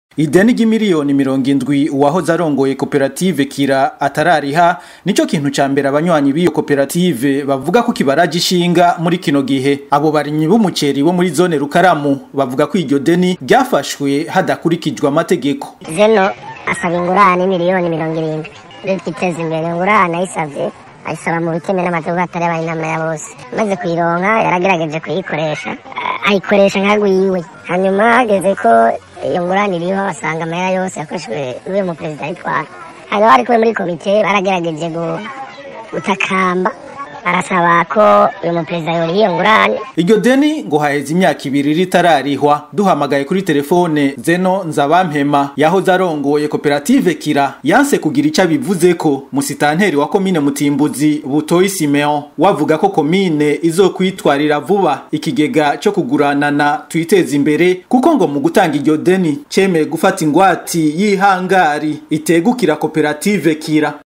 ideni ry'imiliyoni mirongo indwi uwahoze arongoye koperative kira atarariha nico kintu ca mbere abanywanyi b'iyo koperative bavuga ko kibaraje ishinga muri kino gihe abo barimyi b'umuceri bo muri zone rukaramu bavuga ko iryo deni ryafashwe hadakurikijwe amategeko zeno asaba ingurane miliyoni mirongo irindwi leta iteza imbere ingurane ayisavye ayisaba mu biteme n'amategeko atari abaye inama ya bose maze kuyironka yaragerageje kuyikoresha ayikoresha nkagwiwe hanyuma hageze ko iyo ngurane iriho asanga amahera yose yakoreshejwe n'uyu muperezida yitwara hanyuma bari kumwe muri komite baragerageje gutakamba arasaba ko uyu muperezida yoriha iyo ngurane iryo deni ngo haheze imyaka ibiri ritararihwa duhamagaye kuri telefone zeno nzabampema yahoze arongoye koperative kira yanse kugira ico abivuzeko musitanteri wa komine mutimbuzi butoyi simeon wavuga ko komine izokwitwarira vuba ikigega co kuguranana twiteza imbere kuko ngo mu gutanga iryo deni cemeye gufata ingwati y'ihangari itegukira koperative kira